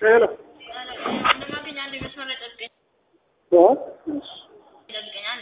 ሄሎ እንደማገኝ አንድ መስመር ላይ ጠብቀኝ በኋላ ጠብቀኝ አንድ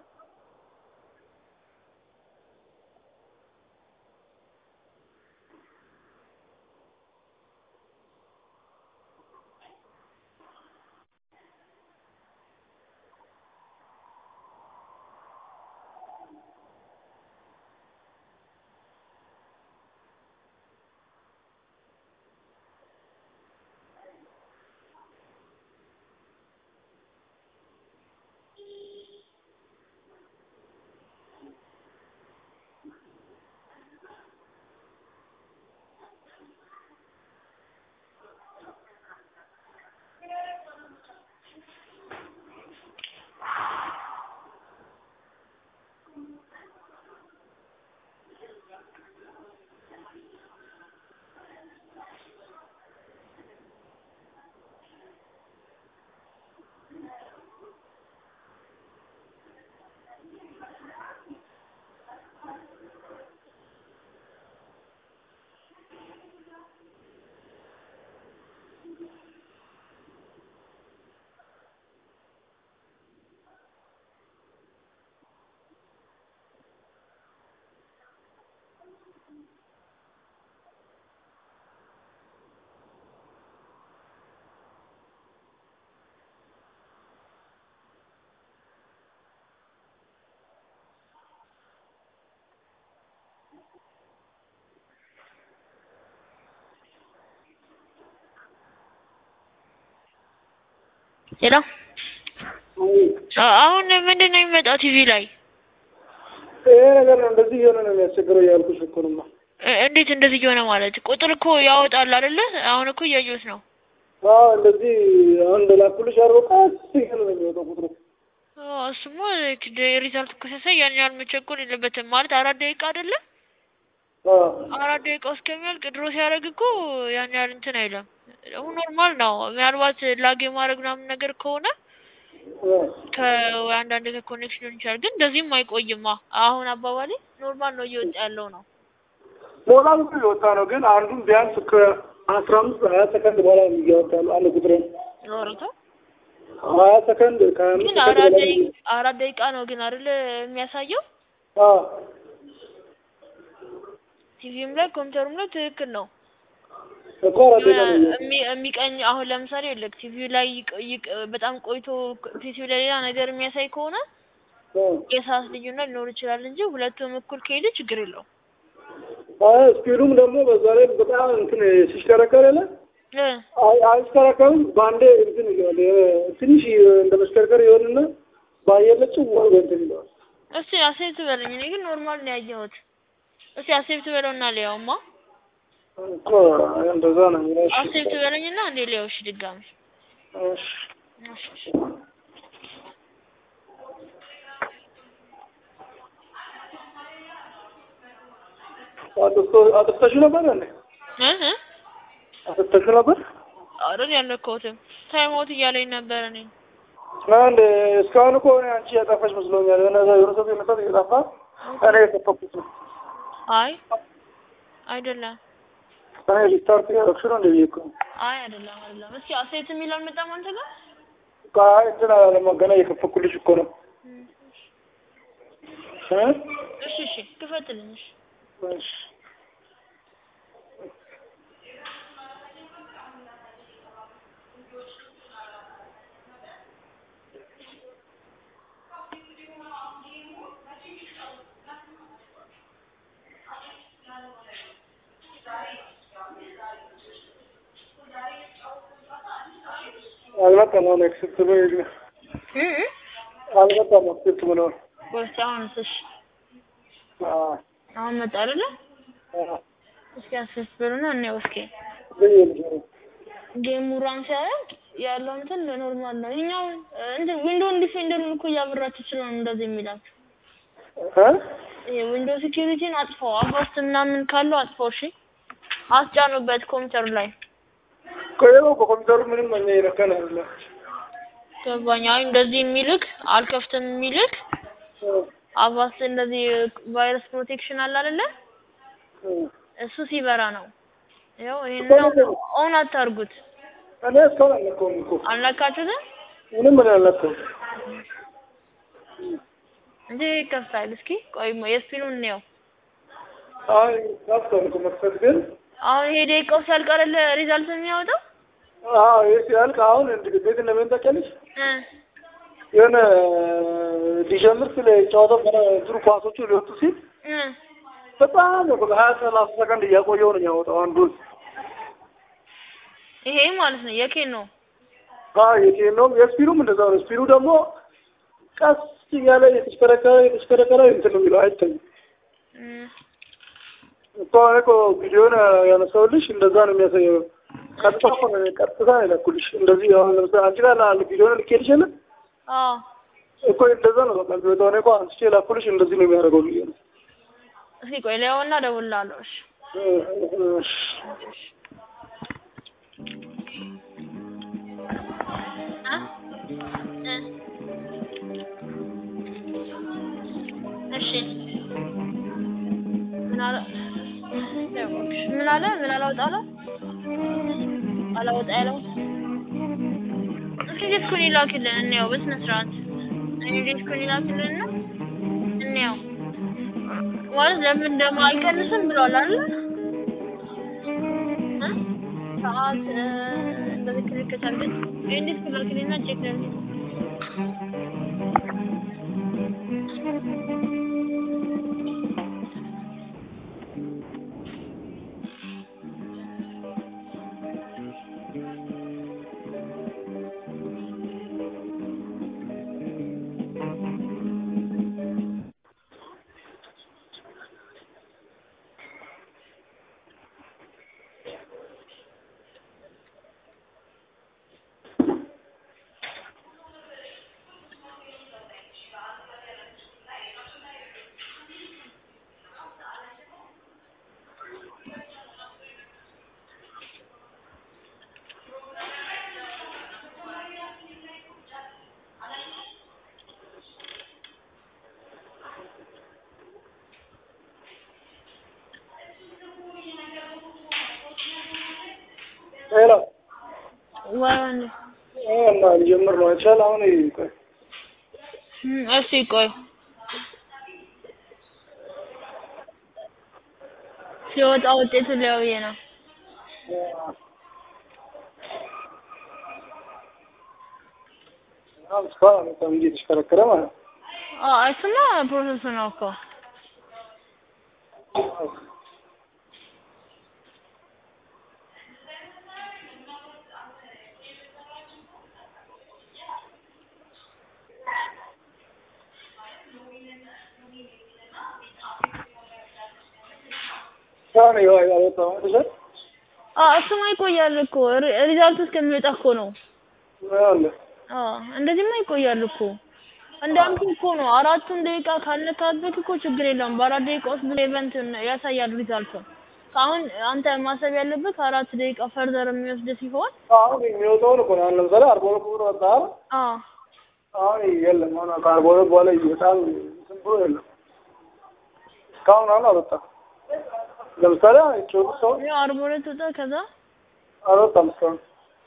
ሄሎ አሁን ምንድን ነው የሚመጣው ቲቪ ላይ ይሄ ነገር ነው እንደዚህ እየሆነ ነው የሚያስቸግረው እያልኩሽ እኮ ነው። እ- እንዴት እንደዚህ እየሆነ ማለት ቁጥር እኮ ያወጣል አይደለ አሁን እኮ እያየሁት ነው አዎ እንደዚህ አሁን እንደላኩልሽ አድርጎ ቀስ እያለ ነው የሚወጣው ቁጥሩ። አዎ፣ እሱማ ሪዛልት እኮ ሲያሳይ ያን ያህል መቸኮል የለበትም ማለት አራት ደቂቃ አይደለ አዎ አራት ደቂቃ እስከሚያልቅ ድሮ ሲያደርግ እኮ ያን ያህል እንትን አይለም ደግሞ ኖርማል ነው ምናልባት ላግ የማድረግ ምናምን ነገር ከሆነ አዎ ከአንዳንድ ከኮኔክሽን ሊሆን ይችላል ግን እንደዚህም አይቆይማ አሁን አባባሌ ኖርማል ነው እየወጣ ያለው ነው ሞባይል እኮ እየወጣ ነው፣ ግን አንዱን ቢያንስ ከአስራ አምስት ሀያ ሰከንድ በኋላ ነው እያወጣ ያለው አንድ ቁጥር ኖርቶ ሀያ ሰከንድ ከሀያ አምስት ግን ሰከንድ አራት በላይ ደቂቃ አራት ደቂቃ ነው ግን አይደል የሚያሳየው አዎ ቲቪም ላይ ኮምፒውተሩም ላይ ትክክል ነው እኮ አራት ደቂቃ ነው እያወጣ የሚ- የሚቀኝ አሁን ለምሳሌ ልክ ቲቪው ላይ ይቅ- ይቅ- በጣም ቆይቶ ቲቪው ላይ ሌላ ነገር የሚያሳይ ከሆነ አዎ የሰዓት ልዩነት ሊኖር ይችላል እንጂ ሁለቱም እኩል ከሄደ ችግር የለውም። አይ ስፒዱም ደግሞ በዛ ላይ በጣም እንትን ሲሽከረከር የለ እ አይ አይሽከረከርም በአንዴ እንትን ይለዋል የ- ትንሽ እንደ መሽከርከር ይሆንና በአየር ላይ ጭው አድርጎ እንትን ይለዋል። እስቲ አሴፕት በለኝ። እኔ ግን ኖርማል ነው ያየሁት። እስቲ አሴፕት በለውና ሊያውማ እኮ እንደዛ ነው የሚለው። እሺ አሴፕት በለኝና እንዴ ሊያው እሺ ድጋሚ እሺ እሺ እሺ። አጥፍቶ- አጥፍተሽው ነበር እንዴ? እ እ አጥፍተሽው ነበር? አይደል ያለከውትም ታይም አውት እያለኝ ነበር እኔ አንድ እስካሁን እኮ እኔ አንቺ ያጠፋሽ መስሎኛል። የሆነ እዛ የሆነ ሰው የመጣት እየጠፋ እኔ የጠፋኩት ነው። አይ አይደለም እኔ ሪስታርት ያደረግሽ ነው እንደ ብዬሽ እኮ ነው። አይ አይደለም አይደለም። እስኪ አሴፕት የሚል አልመጣም አንተ ጋር አይ እንትን አላለም ገና እየከፈኩልሽ እኮ ነው። እ? እሺ እሺ ክፈትልኝ እሺ እሺ አልመጣም። አሁን ኤክሴፕት ብሎ ይግባ እ እ አልመጣም። ኤክሴፕት ብሎ ወይስ አሁንስ እሺ አዎ አሁን መጣ አይደለ አዎ እስኪ አሴፕት በሉና እንየው እስኪ ብዬሽ ነው። ጌሙ ራን ሲያደርግ ያለው እንትን ኖርማል ነው። ይኸኛው እንትን ዊንዶውን ዲፌንደሩን እኮ እያበራችሁ ስለሆነ እንደዚህ የሚላችሁ እ? ይሄ ዊንዶው ሴኪዩሪቲን አጥፋው፣ አባስት ምናምን ካለው አጥፋው። እሺ አስጫኑበት ኮምፒውተር ላይ ቆየው በኮምፒውተሩ ምንም እኛ የነካን አይደለም። ገባኝ። አይ እንደዚህ የሚልክ አልከፍትም የሚልክ አባስት እንደዚህ ቫይረስ ፕሮቴክሽን አለ አይደለ? እሱ ሲበራ ነው። ያው ይሄን ኦን አታርጉት። እኔ እስካሁን አልነካውም እኮ አልነካችሁትም ምንም እኔ አልነካውም። እንጂ ይከፍታል። እስኪ ቆይ የስፒኑን እንየው። አይ ከፍቷል እኮ መክፈት ግን አሁን ይሄ ደቂቃው ሲያልቅ አይደለ ሪዛልት የሚያወጣው? አዎ ይሄ ሲያልቅ አሁን እንዴት እንደምን ታውቂያለሽ? እ የሆነ ሊጀምር ስለ ጨዋታው ገና እንትኑ ኳሶቹ ሊወጡ ሲል እ በጣም ነው በቃ ሀያ ሰላሳ ሰከንድ እያቆየው ነው የሚያወጣው አንዱን። ይሄ ማለት ነው የኬን ነው። አዎ የኬን ነው የስፒኑም እንደዛው ነው። ስፒኑ ደግሞ ቀስ እያለ የተሽከረከረ የተሽከረከረ እንትን ነው የሚለው አይታይም። እ እኮ እኔ እኮ ቪዲዮን ያነሳሁልሽ እንደዛ ነው የሚያሳየው። ቀጥታ እኮ ነው ቀጥታ ነው የላኩልሽ። እንደዚህ አሁን ለምሳሌ አንቺ ጋር ላ ቪዲዮን ልኬልሽ የለ አዎ እኮ እንደዛ ነው በቃ ቪዲዮ እኔ እኮ አንስቼ ላኩልሽ እንደዚህ ነው የሚያደርገው ብዬ ነው። እስኪ ቆይ ሊያውና እደውልልሃለሁ። እሺ እ እ እሺ ምን አለ ምን አለ ምን አላወጣ አለ አላወጣ ያለው እስኪ ዲስኩን ይላክልን እንየው በስነ ስርዓት እኔ ዲስኩን ይላክልን እና እንየው ማለት ለምን ደግሞ አይቀንስም ብሏል አይደል እ ሰዓት እ እንደዚህ ክልክት አድርገን ይሄን ዲስኩን ላክልኝና ቼክ ላድርግ ሄሎ ወይ ወንድ እና ሊጀምር ነው አይቻል አሁን ቆይ እሺ ቆይ ሲወጣ ውጤቱን ሊያው ብዬ ነው። አሁን እስካሁን በጣም እየተሽከረከረ ማለት ነው። አዎ እሱማ ፕሮሰሱ ነው እኮ አሁን ይኸው ያወጣው አይደል? አዎ እሱማ ይቆያል እኮ ሪ- ሪዛልቱ እስከሚወጣ እኮ ነው። አለ አዎ እንደዚህማ ይቆያል እኮ እንዳልኩህ እኮ ነው። አራቱን ደቂቃ ካልነካበት እኮ ችግር የለውም። በአራት ደቂቃ ውስጥ ብዙ ኢቨንት ያሳያል ሪዛልቱን። አሁን አንተ ማሰብ ያለብህ አራት ደቂቃ ፈርዘር የሚወስድ ሲሆን አሁን የሚወጣውን እኮ ነው። አሁን ለምሳሌ አርባ ሁለት ብር ወጣ አይደል? አዎ አሁን የለም። አሁን ከአርባ ሁለት በኋላ በጣም እንትን ብሎ የለም። እስካሁን አሁን አልወጣም። ለምሳሌ ጮብ ሰው ያው አርባ ሁለት ወጣ። ከዛ አልወጣም እስካሁን።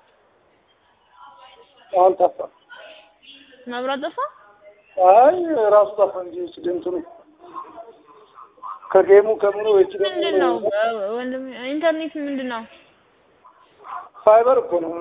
አሁን ጠፋ። መብራት ጠፋ። አይ ራሱ ጠፋ እንጂ ስደንቱ ነው ከጌሙ ከምኑ ወጭ ምንድን ነው እ- ወንድም ኢንተርኔት ምንድን ነው? ፋይበር እኮ ነው።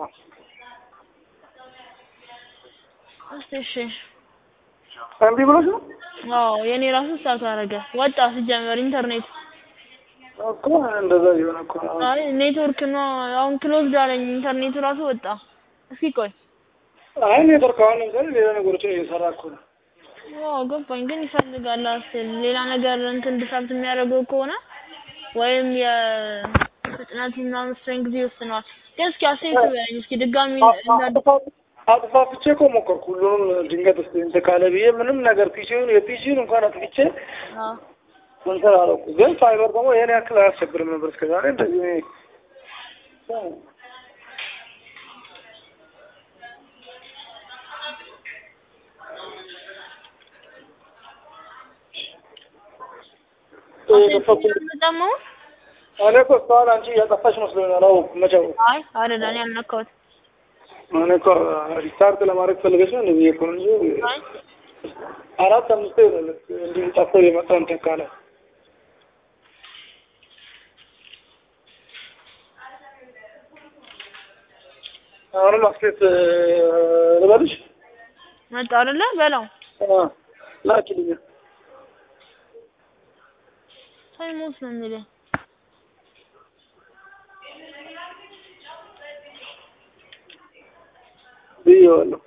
እስቲ እሺ። እምቢ ብሎሽ ነው አዎ የኔ ራሱ ስታርት አደረገ ወጣ። ሲጀመር ኢንተርኔት እኮ እንደዛ እየሆነ እኮ ነው። አይ ኔትወርክ ነው አሁን ክሎዝድ አለኝ ኢንተርኔቱ ራሱ ወጣ። እስኪ ቆይ አይ ኔትወርክ አሁን ለምሳሌ ሌላ ነገሮችን እየሰራ እኮ ነው። አዎ ገባኝ፣ ግን ይፈልጋል አስል ሌላ ነገር እንትን ዲሳብት የሚያደርገው ከሆነ ወይም የፍጥነት ምናምን ስትሬንግዝ ይወስነዋል። ግን እስኪ አስተያየት በለኝ እስኪ ድጋሚ እንዳድ አጥፋፍቼ እኮ ሞከርኩ ሁሉንም ድንገት እስኪ እንትን ካለ ብዬ ምንም ነገር ፒሲውን የፒሲውን እንኳን አጥፍቼ አዎ እንትን አደረኩ። ግን ፋይበር ደግሞ ይሄን ያክል አያስቸግርም ነበር እስከዛሬ እንደዚህ እኔ አስተያየት በጣም አሁን እኔ እኮ እስካሁን አንቺ እያጠፋሽ መስሎኝ ነው። አላወኩም መቼ አወኩ? አይ አይደለም፣ እኔ አልነካሁትም። እኔ እኮ ሪስታርት ለማድረግ ፈልገሽ ነው እንደዚህ እኮ ነው እንጂ አይ አራት አምስት ይሆናል እንዲህ ጠፍቶ የመጣው እንትን ካለ አሁንም አስኬት ልበልሽ መጣ አይደለ? በለው ላኪልኝ። ሳይሞት ነው የሚለኝ። ብዬዋለሁ።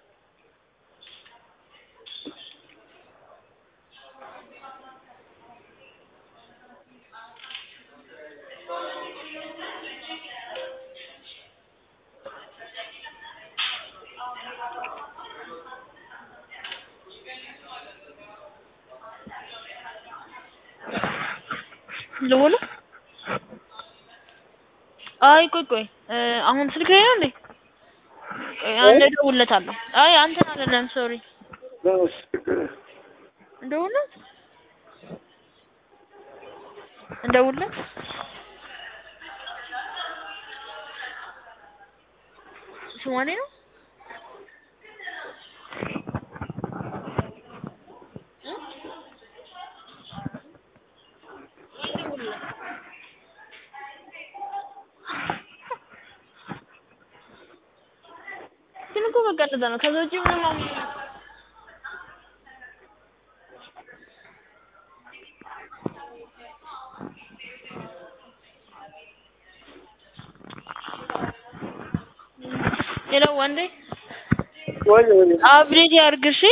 ልውል አይ ቆይ ቆይ እ አሁን ስልክ ላይ ነው እንዴ? ቆይ አንዴ እደውልለታለሁ። አይ አንተን አይደለም ሶሪ እንደውልለት እንደውልለት ሶማሌ ነው ግን እኮ በቃ እንደዛ ነው። ከዛ ውጪ ምንም አም- ሄሎ ወንዴ ወይ ወይ አፕዴት ያድርግ እሺ።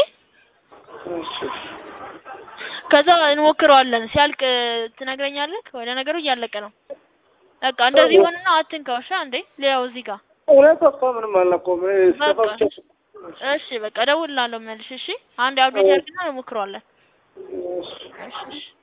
ከዛ እንሞክረዋለን። ሲያልቅ ትነግረኛለህ። ወደ ነገሩ እያለቀ ነው። በቃ እንደዚህ ሆነና አትንካው። እሺ አንዴ ሊያው እዚህ ጋር እውነት እኮ ምንም አልነካሁም። እኔ በቃ ስጠፋ እሺ በቃ እደውልልሃለሁ መልሽ። እሺ አንዴ አፕዴት ያድርግና እንሞክረዋለን። ብቻ እሺ እሺ